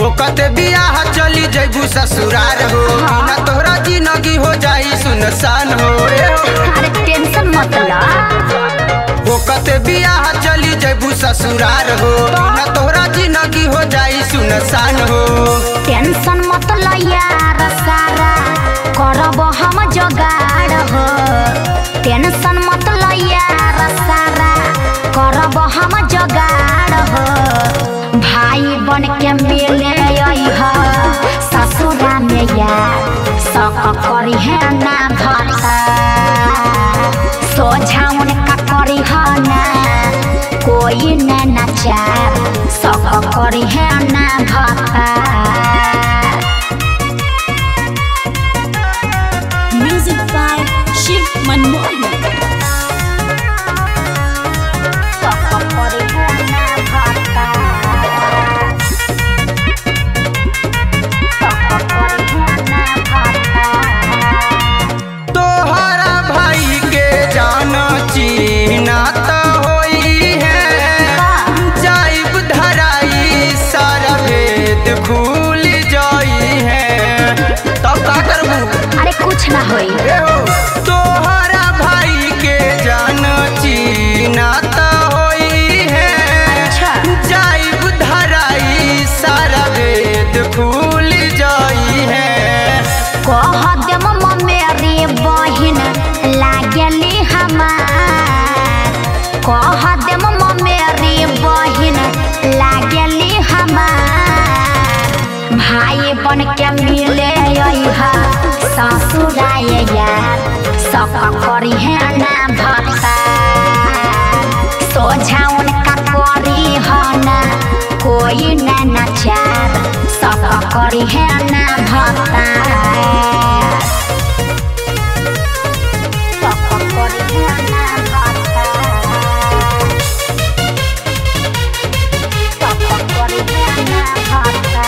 ओकत बियाह चली जैबू ससुरार हो बिना तोहरा जिंदगी हो जाई सुनसान हो ए हो। अरे टेंशन मत ला ओकत बियाह चली जैबू ससुरार हो बिना तोहरा जिंदगी हो जाई सुनसान हो टेंशन मत ला यार सारा करब हम जोगाड़ हो टेंशन मत ला यार सारा करब हम जोगाड़ हो भाई बन के मिले अइह ससुरा में यार सक करी है ना भता सोझाउन का करी है ना कोई न नचार सक करी है ना भता Music by Shiv Manmohan. तोहरा भाई के जान चीना त होई है जाइब धराई सारा भेद खुल जाई है तब का करबू अरे कुछ ना होई ए हो तोहरा भाई के जान चीना त होई है अच्छा। जाइब धराई सारा भेद खुल जाई है कह देम मेरी बहिन लागली हमार कह देम मेरी बहिन लागली हमार भाई बन के मिले अइहा ससुराय यार सक करी है ना भता सोझाउन का करी है ना कोई ना नचार सक करी है ना भता सक करी है ना भता सक करी है ना भता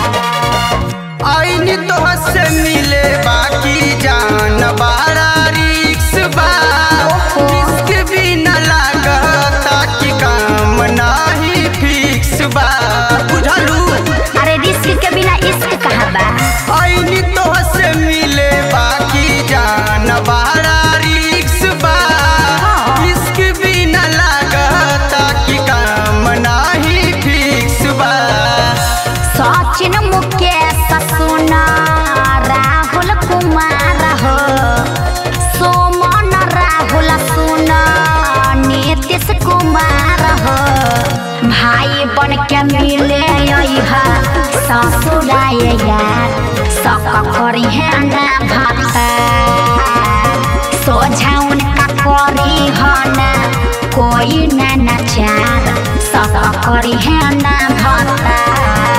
आईनी तोह से मिले बाकी जान बारा रिक्स बा रिस्क भी न लागता कि काम नाही फिक्स बा बुझलू अरे रिस्क के बिना इश्क कहाँ बा आईनी तोह से मिले बाकी जान बारा रिक्स बा रिस्क भी न लागता कि काम नाही फिक्स बा सचिन मुकेश सुना राहुल कुमार हो सोमन राहुल सुना नीतीश कुमार हो भाई बन के मिले अइहा ससुराय यार सक करी है ना भता सोझाउन का करी है ना कोई ना नचार सक करी है ना भता